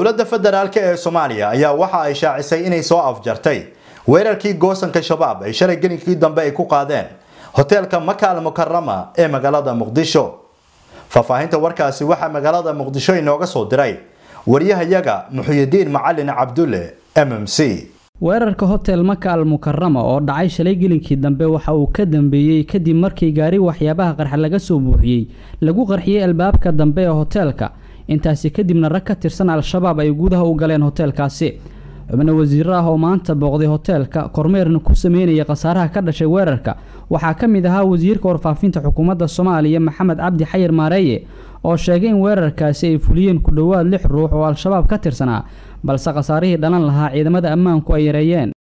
dowladda federaalk ee soomaaliya ayaa waxa ay shaacisay inay soo afjartay weerarkii goosanka shabaab ay shalay gelinkii dambe ay ku qaadeen hoteelka makaal mukarama ee magaalada muqdisho faahfaahinta warkaasi waxaa magaalada muqdisho inooga soo diray waryahayaga muxuyidiin macalin cabdulle m m c weerarka hotel maka al mukarama oo dhacay shalay gelinkii dambe waxa uu ka dambeeyey kadib markii gaari waxyaabaha qarxa laga soo buuxiyey lagu qarxiyey albaabka dambe ee hoteelka intaasi kadibna rag ka tirsan al-shabaab ay gudaha u galeen hoteelkaasi xubno wasiiro ah oo maanta booqday hoteelka kormeerna ku sameynaya khasaaraha ka dhashay weerarka waxaa ka mid ahaa wasiirka warfaafinta xukuumadda soomaaliya maxamed cabdi xayir maareeye oo sheegay in weerarkaasi ay fuliyeen ku dhowaad lix ruux oo al-shabaab ka tirsanaa balse khasaarihii dhalan lahaa ciidamada ammaanku ay yareeyeen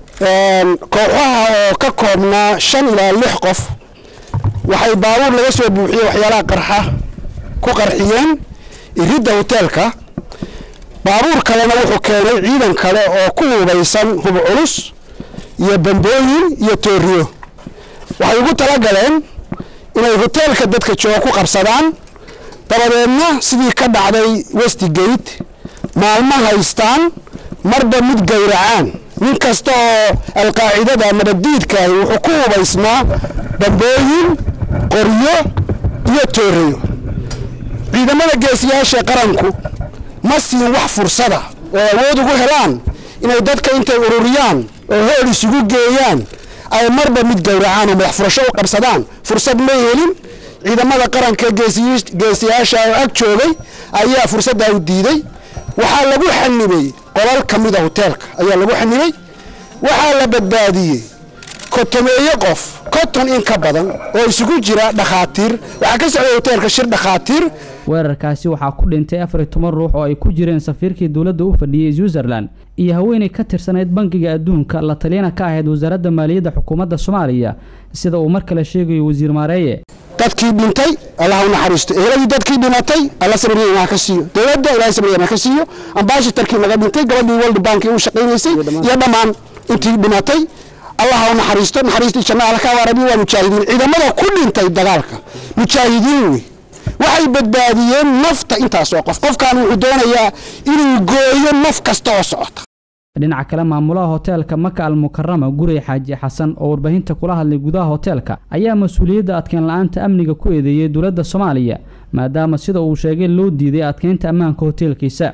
kooxaha oo ka koobnaa shan ilaa lix qof waxay baabuur laga soo buuxiyey waxyaalaha qarxa ku qarxiyeen iridda hoteelka baabuur kalena wuxuu keenay ciidan kale oo ku hubaysan hub culus iyo bambooyin iyo tooriyo waxay ugu talagaleen inay hoteelka dadka jooga ku qabsadaan dabadeedna sidii ka dhacday westigate maalmo haystaan marba mid gowracaan nin kasta oo alqaacidada nabaddiidkaahi wuxuu ku hubaysnaa bambooyin qoryo iyo tooriyo ciidamada geesiyaasha qaranku ma siin wax fursada oo awood ugu helaan inay dadka intay ururiyaan oo hool isugu geeyaan ay marba mid gowracaan oo madax furasho u qabsadaan fursad ma helin ciidamada qaranka geesiyaasha oo ag joogay ayaa fursaddaa u diiday waxaa lagu xanibay qolal ka mida hoteelka ayaa lagu xanibay waxaa la badbaadiyey kotomeeye qof konton in ka badan oo isugu jira dhakhaatiir waxaa ka socday hoteelka shir dhakhaatiir weerarkaasi waxaa ku dhintay afar iyo toban ruux oo ay ku jireen safiirkii dowladda u fadhiyey switzerland iyo haweenay ka tirsanayd bangiga adduunka la taliyana ka ahayd wasaaradda maaliyadda xukuumadda soomaaliya sida uu mar kale sheegayo wasiir maareeye dadkii dhintay allah u naxariisto eheladii dadkii dhimatay alla sabriya imaa ka siiyo dowladda ilahay sabriya imaa ka siiyo ambaashitarkii naga dhintay gabadhii world bank u shaqaynaysay iyo dhammaan intii dhimatay allah u naxariisto naxariistii janna alla ka waarabi waa mujaahidiin ciidamada ku dhintay dagaalka mujaahidiin wey waxay badbaadiyeen nafta intaas oo qof qofkan wuxuu doonayaa inuu gooyo naf kasta oo socota dhinaca kale maamulaha hoteelka maka al mukarama gurey xaaji xasan oo warbaahinta kula hadlay gudaha hoteelka ayaa mas-uuliyadda adkeyn la-aanta amniga ku eedeeyey dowladda soomaaliya maadaama sida uu sheegay loo diiday adkeynta ammaanka hoteelkiisa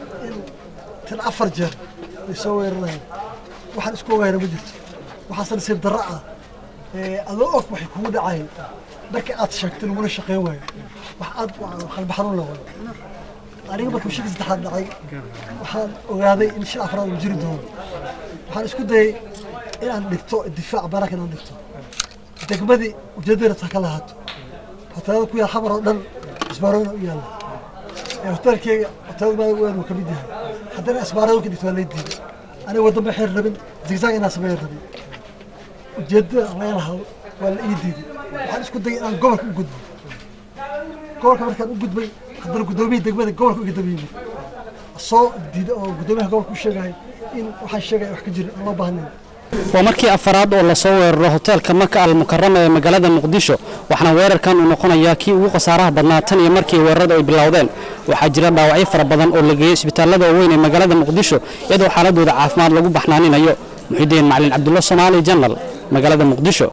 tan afar jeer ay soo weerarayeen waxaan isku ogaana ma jirto waxaase nasiib darro ah adoo og waxay kugu dhacayn markii aad sheegtay laguna shaqeyn waayo wax aad qalbi xanuun la waayo aniga markuu shaki saddexaad dhacay waxaan ogaaday in shil afraad uu jiri doono waxaan isku dayay inaan dhigto difaac barak inaan dhigto degmadii ujeeddada taa ka lahaato hoteelada ku yaal xamar oo dhan isbaarooyina u yaalla hoteelkeyga hoteelada maadaga weyn uu ka mid yahay haddana isbaarada ka dhigto waa lay diiday aniga waddan ba xeer rabin zigzag inaan sameeya rabin ujeeddada laga lahaa waa la ii diiday waxaan isku dayay inaan gobolka u gudbo gobolka markaan u gudbay haddana guddoomiyihii degmada gobolka uga daba yimid soo diida oo guddoomiyaha gobolka u sheegaya in waxaan sheegaya wax ka jirin aan loo baahnayn waa markii afaraad oo lasoo weeraro hoteelka maka al mukarama ee magaalada muqdisho waxaana weerarkan uu noqonayaa kii ugu khasaaraha badnaa tan iyo markii weerarada ay bilowdeen waxaa jira dhaawacyo fara badan oo la geeyey isbitaallada waaweyn ee magaalada muqdisho iyadoo xaaladooda caafimaad lagu baxnaaninayo muxidiin macalin cabdulla soomaali janal magaalada muqdisho